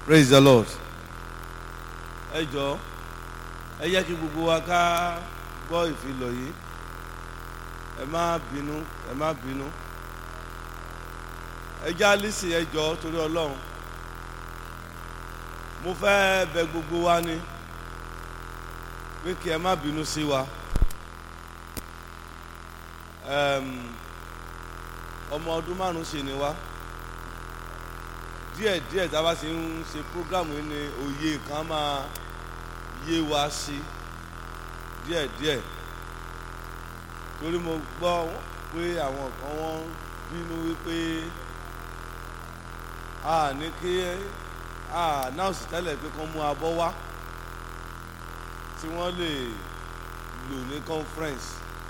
praise the lord ẹ jọ ẹ yẹ kí gbogbo wa ká gbọ́ ìfilọ̀ yìí ẹ má bínú ẹ má bínú ẹ já lísì ẹ jọ torí ọlọ́run mo fẹ́ bẹ gbogbo wa ni pé kí ẹ má bínú sí wa Ẹm, ọmọ ọdún márùn ṣe ni wá díẹ̀ díẹ̀ tá a bá ti ń ṣe program yìí ni òye kan máa yé wa sí díẹ̀ díẹ̀ torí mo gbọ́ pé àwọn kan wọ́n bínú wípé a ní kí a náà sì tẹ́lẹ̀ pé kán mú abọ́ wá tí wọ́n lè lò ní conference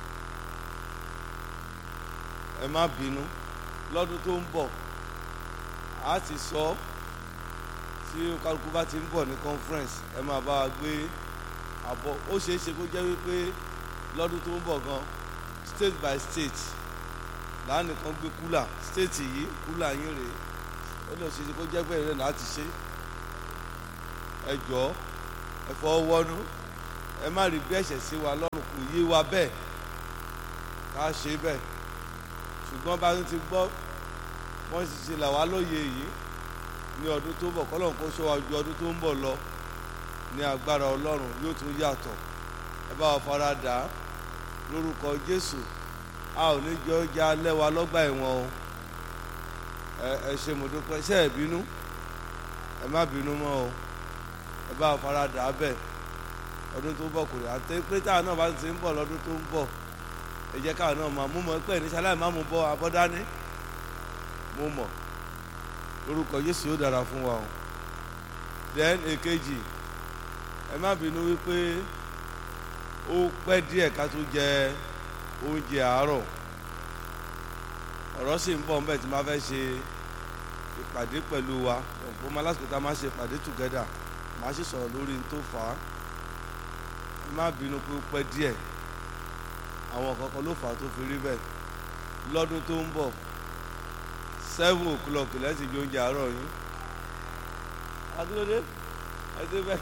ẹ má bínú lọ́dún tó ń bọ̀ a ti sọ tí kálukú bá ti ń bọ̀ ní conference ẹ máa bá wa gbé àbọ̀ ó ṣeé ṣe kó jẹ́ wípé lọ́dún tó ń bọ̀ gan state by state láàánú kan gbé kúlà state yìí kúlà yín rèé ó lè ṣe kó jẹ́ bẹ́ẹ̀ rẹ̀ láti ṣe ẹ jọ̀ọ́ ẹ fọwọ́ wọ́nú ẹ má rí bí ẹ̀ṣẹ̀ sí wa lọ́rùn kò yé wa bẹ́ẹ̀ ká ṣe bẹ́ẹ̀ ṣùgbọ́n bá ti gbọ́ wọ́n sì ṣe là wá lóye yìí ní ọdún tó ń bọ̀ kọ́lọ́n kó ṣọ́ wa ju ọdún tó ń bọ̀ lọ ní agbára ọlọ́run yóò tún yàtọ̀ ẹ bá wa fara dà á lórúkọ jésù a ò ní jọ jẹ alẹ́ wa lọ́gbà ẹ̀wọ̀n o ẹ ẹ ṣe mo dúpẹ́ ṣe ẹ bínú ẹ má bínú mọ́ o ẹ bá wa fara dà á bẹ́ẹ̀ ọdún tó ń bọ̀ kò rí àti pé táwọn náà bá ti ń bọ̀ lọ́dún tó ń bọ̀ ẹ jẹ́ káwọn náà máa mú mọ́ pẹ́ ní sáláì má mú bọ́ abọ́dání mo mọ̀ lórúkọ Jésù yóò dára fún wa o then èkejì ẹ má bínú wípé ó pẹ́ díẹ̀ ká tó jẹ oúnjẹ àárọ̀ ọ̀rọ̀ sì ń bọ̀ nbẹ̀ tí máa fẹ́ ṣe ìpàdé pẹ̀lú wa ọ̀pọ̀ ọmọ lásìkò tá a máa ṣe ìpàdé together máa sì sọ̀rọ̀ lórí n tó fà á ẹ má bínú pé ó pẹ́ díẹ̀ àwọn kankan ló fà á tó fi rí bẹ́ẹ̀ lọ́dún tó ń bọ̀ seven o'clock lẹ́sìn bí oúnjẹ àárọ̀ yín adúlódé ẹsẹ bẹ́ẹ̀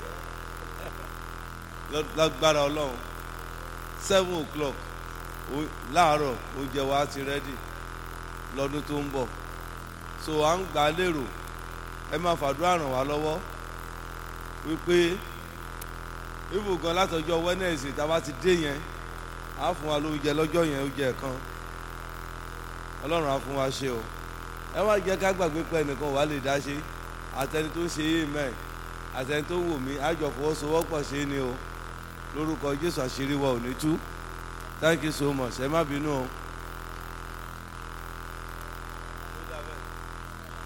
lágbára ọlọ́run seven o'clock láàárọ̀ oúnjẹ wa ti rẹ́dì lọ́dún tó ń bọ̀ so à ń gbà lérò ẹ máa fàdúrà ràn wá lọ́wọ́ wípé ibùgàn látọjọ́ Wednesday tá a bá ti dé yẹn á fún wa lóúnjẹ lọ́jọ́ yẹn oúnjẹ kan ọlọ́run á fún wa ṣe o ẹ wá jẹ́ ká gbàgbé pé ẹnìkan wà lè dá ṣe àtẹni tó ń ṣe yé mẹ́ àtẹni tó wò mí àjọ fọwọ́sowọ́pọ̀ ṣe ni o lórúkọ Jésù àṣírí wa ò ní tú thank you so much ẹ má bínú o.